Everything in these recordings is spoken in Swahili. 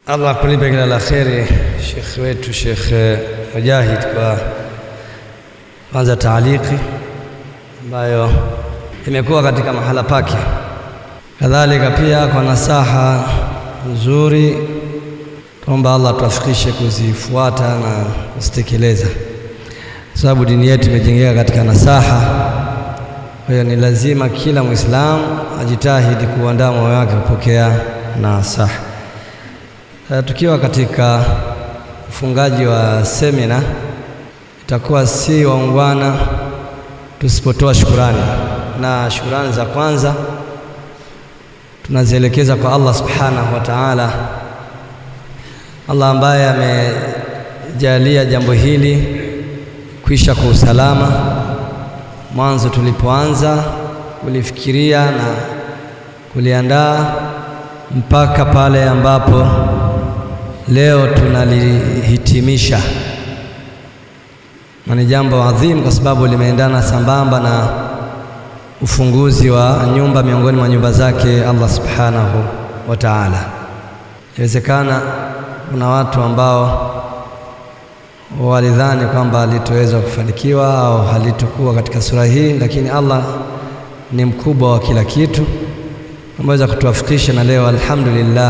Allah kulipe kila la kheri Sheikh wetu Sheikh Mujahid kwa kwanza taaliki ambayo imekuwa katika mahala pake, kadhalika pia kwa nasaha nzuri. Tuomba Allah tuafikishe kuzifuata na kuzitekeleza, sababu dini yetu imejengeka katika nasaha. Kwa hiyo ni lazima kila Muislamu ajitahidi kuandaa moyo wake kupokea nasaha. Uh, tukiwa katika ufungaji wa semina, itakuwa si waungwana tusipotoa shukurani, na shukurani za kwanza tunazielekeza kwa Allah subhanahu wa ta'ala, Allah ambaye amejalia jambo hili kuisha kwa usalama mwanzo tulipoanza kulifikiria na kuliandaa mpaka pale ambapo leo tunalihitimisha, na ni jambo adhimu kwa sababu limeendana sambamba na ufunguzi wa nyumba miongoni mwa nyumba zake Allah subhanahu wa ta'ala. Inawezekana kuna watu ambao walidhani kwamba halitoweza kufanikiwa au halitokuwa katika sura hii, lakini Allah ni mkubwa wa kila kitu, ameweza kutuwafikisha na leo alhamdulillah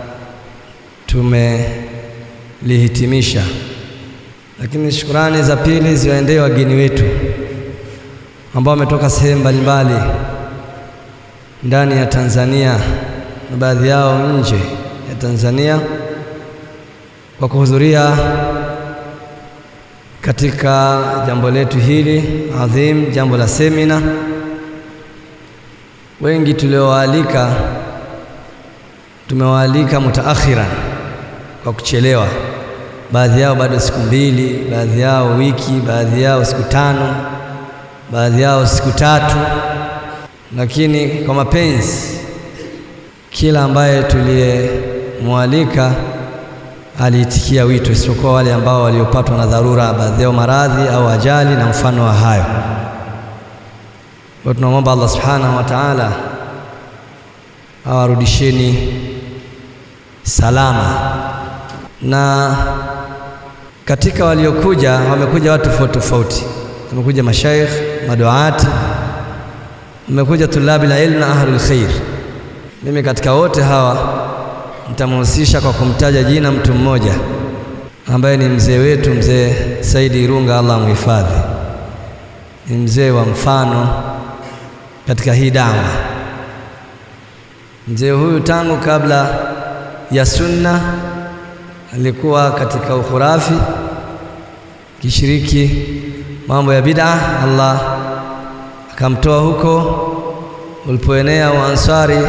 tumelihitimisha. Lakini shukurani za pili ziwaendee wageni wetu ambao wametoka sehemu mbalimbali ndani ya Tanzania na baadhi yao nje ya Tanzania kwa kuhudhuria katika jambo letu hili adhim, jambo la semina. Wengi tuliowaalika tumewaalika mutaakhiran, kwa kuchelewa. Baadhi yao bado siku mbili, baadhi yao wiki, baadhi yao siku tano, baadhi yao siku tatu, lakini kwa mapenzi, kila ambaye tuliyemwalika aliitikia wito, isipokuwa wale ambao waliopatwa na dharura, baadhi yao maradhi au ajali na mfano wa hayo. Kwa tunamwomba Allah subhanahu wa ta'ala awarudisheni salama. Na katika waliokuja wamekuja watu tofauti tofauti, wamekuja mashaikh, maduati, wamekuja tulabi la ilmu na ahlul khair. Mimi katika wote hawa nitamhusisha kwa kumtaja jina mtu mmoja ambaye ni mzee wetu, mzee Saidi Irunga, Allah amhifadhi. Ni mzee wa mfano katika hii dawa. Mzee huyu tangu kabla ya sunna alikuwa katika ukhurafi, kishiriki mambo ya bid'a. Allah akamtoa huko ulipoenea uansari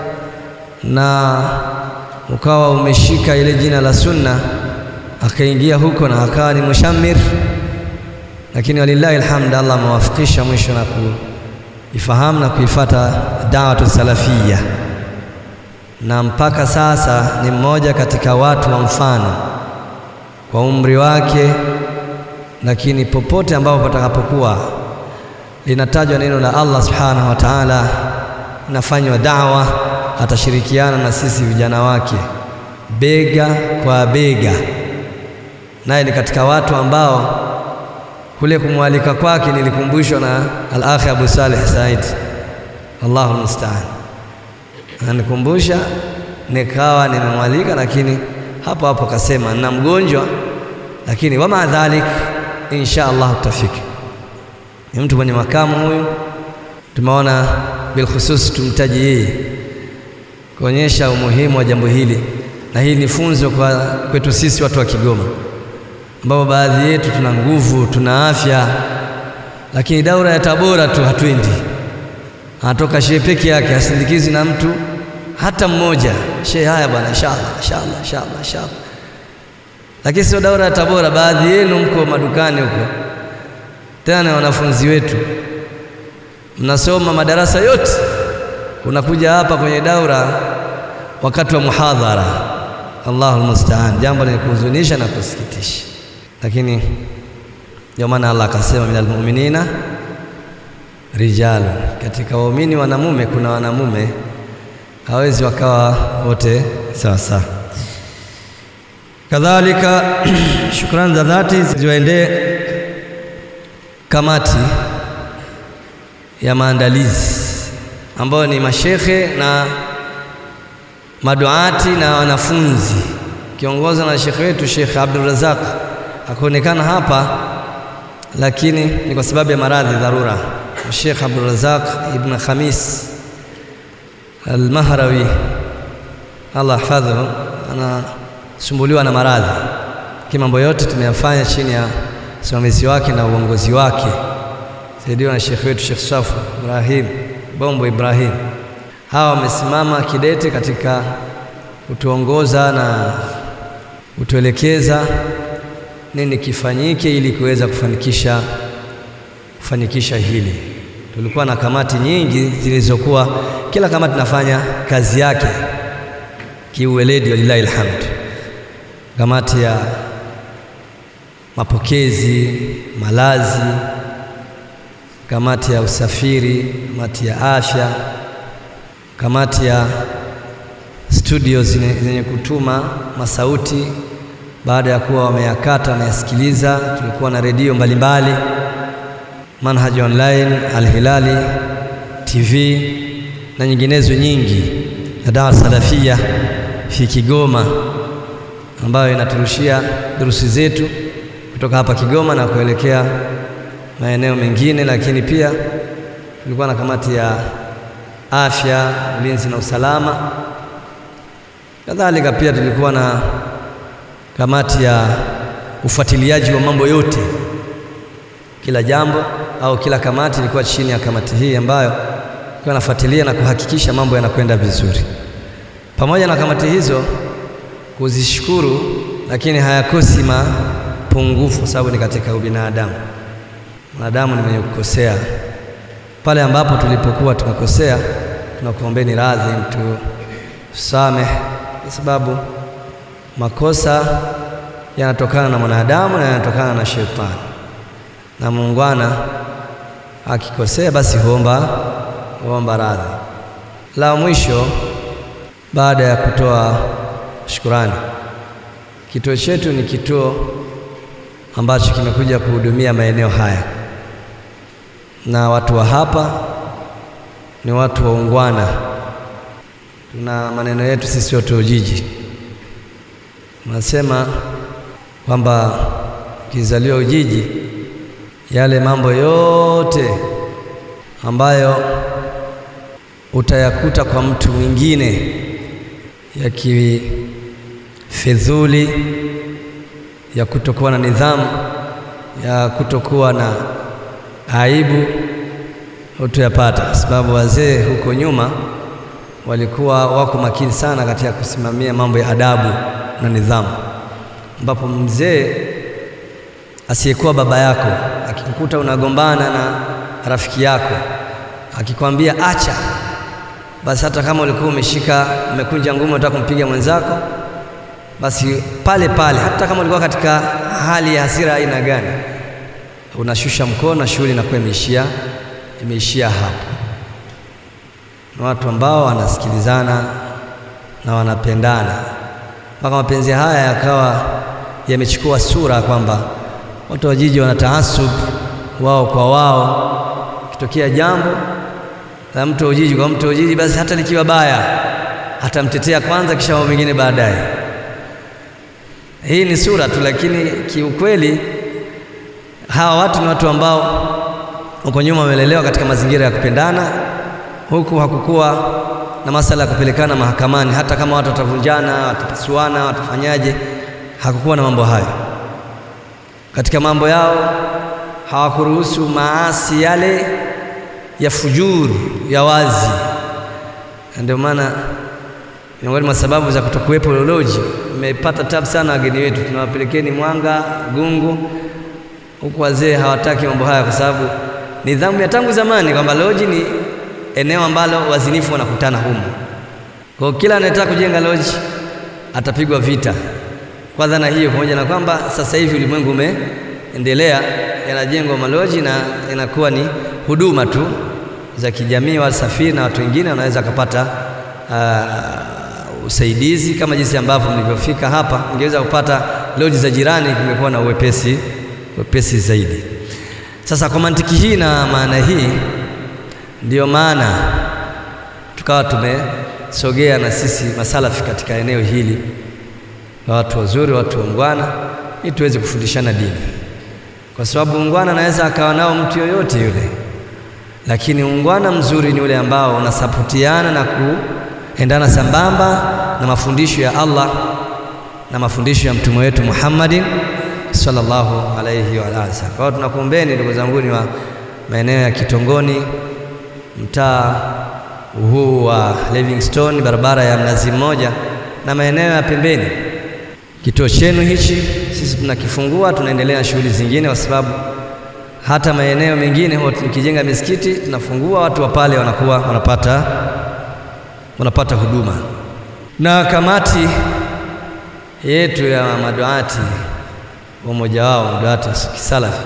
na ukawa umeshika ile jina la sunna, akaingia huko na akawa ni mushammir, lakini walillahi alhamd, Allah amewafikisha mwisho na kuifahamu na kuifata da'watu salafia, na mpaka sasa ni mmoja katika watu wa mfano kwa umri wake, lakini popote ambapo patakapokuwa linatajwa neno la Allah subhanahu wa ta'ala, inafanywa da'wa atashirikiana na sisi vijana wake bega kwa bega, naye ni katika watu ambao kule kumwalika kwake nilikumbushwa na al-akhi Abu Saleh Said, Allahu musta'an, anikumbusha nikawa nimemwalika, lakini hapo hapo kasema na mgonjwa, lakini wama dhalik, insha Allah tutafika. Ni mtu mwenye makamu huyu, tumeona bilkhusus tumtaji yeye kuonyesha umuhimu wa jambo hili, na hili ni funzo kwa kwetu sisi watu wa Kigoma, ambao baadhi yetu tuna nguvu, tuna afya, lakini daura ya Tabora tu hatwendi. Anatoka shehe peke yake, hasindikizi na mtu hata mmoja. Shehe, haya bwana, inshallah inshallah inshallah inshallah. Lakini sio daura ya Tabora. Baadhi yenu mko madukani huko, tena wanafunzi wetu mnasoma madarasa yote unakuja hapa kwenye daura wakati wa muhadhara. Allahu musta'an, jambo lenye kuhuzunisha na kusikitisha, lakini ndio maana Allah akasema minal mu'minina rijalun, katika waumini wanamume kuna wanamume, hawezi wakawa wote sawa sawa. Kadhalika shukrani za dhati ziwaendee kamati ya maandalizi ambayo ni mashekhe na maduati na wanafunzi kiongozwa na shekhe wetu Sheikh Abdul Razak akuonekana hapa, lakini ni kwa sababu ya maradhi dharura. Sheikh Abdul Razak ibn Khamis Al-Mahrawi Allah hafadhu, anasumbuliwa na maradhi, lakini mambo yote tumeyafanya chini ya usimamizi wake na uongozi wake, saidiwa na shekhe wetu Sheikh Safu Ibrahim Bombo Ibrahim. Hawa wamesimama kidete katika kutuongoza na kutuelekeza nini kifanyike ili kuweza kufanikisha kufanikisha hili. Tulikuwa na kamati nyingi zilizokuwa kila kamati inafanya kazi yake kiuweledi, walillahi alhamd. Kamati ya mapokezi, malazi, kamati ya usafiri, kamati ya afya, kamati ya studio zenye kutuma masauti baada ya kuwa wameyakata wameyasikiliza. Tulikuwa na redio mbalimbali, Manhaji Online, Al-Hilali TV na nyinginezo nyingi, na Dawa Salafia fi Kigoma ambayo inaturushia durusi zetu kutoka hapa Kigoma na kuelekea maeneo mengine, lakini pia tulikuwa na kamati ya afya, ulinzi na usalama. Kadhalika pia tulikuwa na kamati ya ufuatiliaji wa mambo yote, kila jambo au kila kamati ilikuwa chini ya kamati hii ambayo ilikuwa inafuatilia na kuhakikisha mambo yanakwenda vizuri. Pamoja na kamati hizo kuzishukuru, lakini hayakosi mapungufu, kwa sababu ni katika ubinadamu. Mwanadamu ni mwenye kukosea. Pale ambapo tulipokuwa tumekosea, tunakuombeni radhi, mtu samehe, kwa sababu makosa yanatokana na mwanadamu na yanatokana na shetani, na muungwana akikosea basi huomba huomba radhi. La mwisho, baada ya kutoa shukurani, kituo chetu ni kituo ambacho kimekuja kuhudumia maeneo haya, na watu wa hapa ni watu waungwana. Tuna maneno yetu sisi watu wa Ujiji Nasema kwamba ukizaliwa Ujiji, yale mambo yote ambayo utayakuta kwa mtu mwingine ya kifedhuli, ya kutokuwa na nidhamu, ya kutokuwa na aibu, hutuyapata, kwa sababu wazee huko nyuma walikuwa wako makini sana katika kusimamia mambo ya adabu na nidhamu, ambapo mzee asiyekuwa baba yako akikukuta unagombana na rafiki yako akikwambia acha, basi hata kama ulikuwa umeshika umekunja ngumi unataka kumpiga mwenzako, basi pale pale, hata kama ulikuwa katika hali ya hasira aina gani, unashusha mkono, shughuli inakuwa imeishia imeishia hapo. Na watu ambao wanasikilizana na wanapendana mpaka mapenzi haya yakawa yamechukua sura kwamba watu wa jiji wana taasub wao kwa wao. Kitokea jambo la mtu wa Ujiji kwa mtu wa Ujiji, basi hata likiwa baya atamtetea kwanza, kisha mambo mengine baadaye. Hii ni sura tu, lakini kiukweli hawa watu ni watu ambao huko nyuma wamelelewa katika mazingira ya kupendana, huku hakukuwa na masala ya kupelekana mahakamani. Hata kama watu watavunjana, watapasuana, watafanyaje, hakukuwa na mambo hayo katika mambo yao. Hawakuruhusu maasi yale ya fujuru ya wazi. Ndio maana miongoni mwa sababu za kutokuwepo loloji, imepata tabu sana wageni wetu, tunawapelekeni Mwanga, Gungu, huku wazee hawataki mambo haya, kwa sababu nidhamu ya tangu zamani kwamba loji ni eneo ambalo wazinifu wanakutana humo. Kwa kila anayetaka kujenga loji atapigwa vita kwa dhana hiyo, pamoja na kwamba sasa hivi ulimwengu umeendelea, yanajengwa maloji na inakuwa ni huduma tu za kijamii, wasafiri na watu wengine wanaweza kupata uh, usaidizi kama jinsi ambavyo mlivyofika hapa, mngeweza kupata loji za jirani, kumekuwa na uwepesi wepesi zaidi. Sasa kwa mantiki hii na maana hii, ndiyo maana tukawa tumesogea na sisi masalafi katika eneo hili na watu wazuri, watu waungwana, ili tuweze kufundishana dini, kwa sababu ungwana anaweza akawa nao mtu yoyote yule, lakini ungwana mzuri ni ule ambao unasapotiana na kuendana sambamba na mafundisho ya Allah na mafundisho ya mtume wetu Muhammadin sallallahu alayhi wa alihi wasallam. Kwa hiyo tunakuombeni ndugu zanguni wa maeneo ya Kitongoni, mtaa huu wa Livingstone, barabara ya Mnazi Mmoja na maeneo ya pembeni, kituo chenu hichi sisi tunakifungua, tunaendelea na shughuli zingine, kwa sababu hata maeneo mengine huwa tukijenga misikiti tunafungua, watu wa pale wanakuwa wanapata wanapata huduma. Na kamati yetu ya maduati umoja wao maduati kisalafi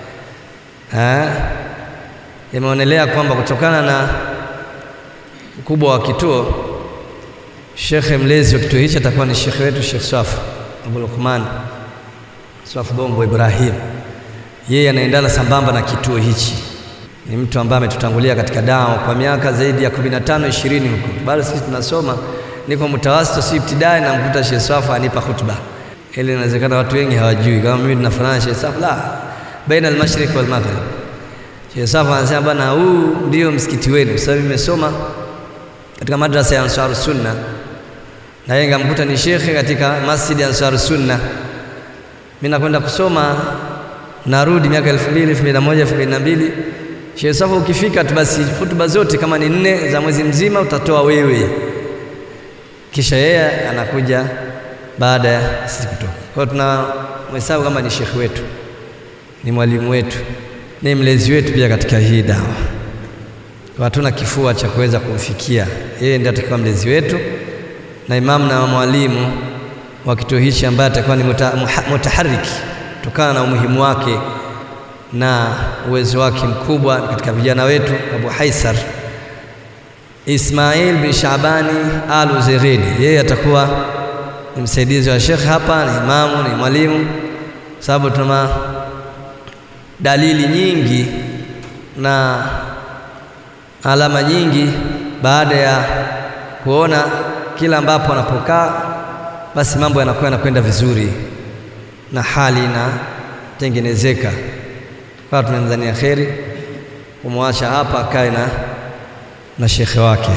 imeonelea kwamba kutokana na ukubwa wa kituo, shekhe mlezi wa kituo hichi atakuwa ni shekhe wetu Sheikh Swafu Abu Luqman Swafu Bombo Ibrahim. Yeye anaendana sambamba na kituo hichi, ni mtu ambaye ametutangulia katika dawa kwa miaka zaidi ya 15 20 huko. Bado sisi tunasoma, niko mtawasito, si ibtidai, na mkuta Sheikh Swafu anipa khutba ili inawezekana watu wengi hawajui kama mimi ninafanana Sheikh Swafu, la baina al-mashriq wal maghrib. Sheikh Swafu anasema bana, huu ndio msikiti wenu, kwa sababu nimesoma katika madrasa ya Ansar Sunna na yeye ngamkuta ni shekhe katika masjid ya Ansar Sunna. Mimi nakwenda kusoma narudi miaka 2000 2001 2002. Sheikh Swafu ukifika tu basi hutuba zote kama ni nne za mwezi mzima utatoa wewe, kisha yeye anakuja baada ya sisi kutoka. Kwa hiyo tunamhesabu kama ni shekhe wetu, ni mwalimu wetu, ni mlezi wetu pia katika hii dawa. Hatuna kifua cha kuweza kumfikia yeye, ndiye atakuwa mlezi wetu na imamu na mwalimu wa kituo hichi ambaye atakuwa ni muta, mutahariki kutokana na umuhimu wake na uwezo wake mkubwa katika vijana wetu. Abu Haisar Ismail bin Shabani Al Uzairidi, yeye atakuwa ni msaidizi wa shekhe hapa, ni imamu, ni mwalimu, sababu tuna dalili nyingi na alama nyingi baada ya kuona kila ambapo anapokaa basi mambo yanakuwa yanakwenda vizuri na hali inatengenezeka. Kwa tunamdhania kheri kumwacha hapa akae na, na shekhe wake.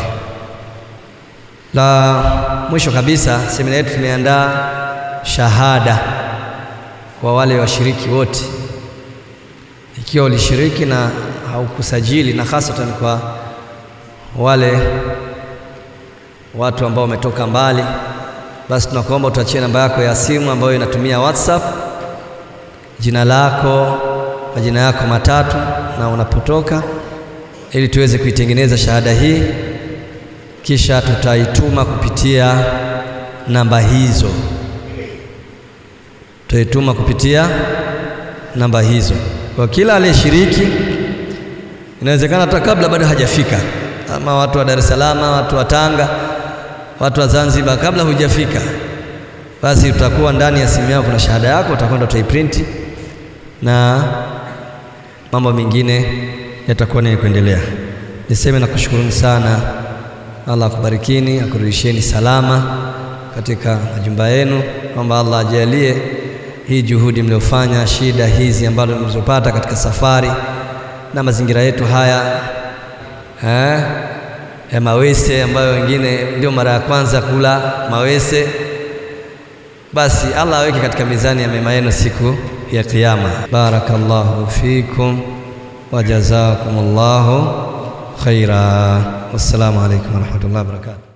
La mwisho kabisa, semina yetu tumeandaa shahada kwa wale washiriki wote, ikiwa ulishiriki na haukusajili, na hasatan kwa wale watu ambao wametoka mbali, basi tunakuomba utuachie namba yako ya simu ambayo inatumia WhatsApp, jina lako, majina yako matatu na unapotoka, ili tuweze kuitengeneza shahada hii, kisha tutaituma kupitia namba hizo, tutaituma kupitia namba hizo kwa kila aliyeshiriki. Inawezekana hata kabla bado hajafika ama watu wa Dar es Salaam, watu wa Tanga, watu wa Zanzibar, kabla hujafika, basi utakuwa ndani ya simu yako kuna shahada yako, utakwenda utaiprinti na mambo mengine yatakuwa ni kuendelea. Niseme na kushukuruni sana, Allah akubarikini, akurudisheni salama katika majumba yenu, kwamba Allah ajalie hii juhudi mliofanya, shida hizi ambazo mlizopata katika safari na mazingira yetu haya eh, ya mawese ambayo wengine ndio mara ya kwanza kula mawese, basi Allah aweke katika mizani ya mema yenu siku ya Kiyama. Barakallahu fikum wa jazakumullahu khaira. Wassalamu alaikum warahmatullahi wabarakatuh.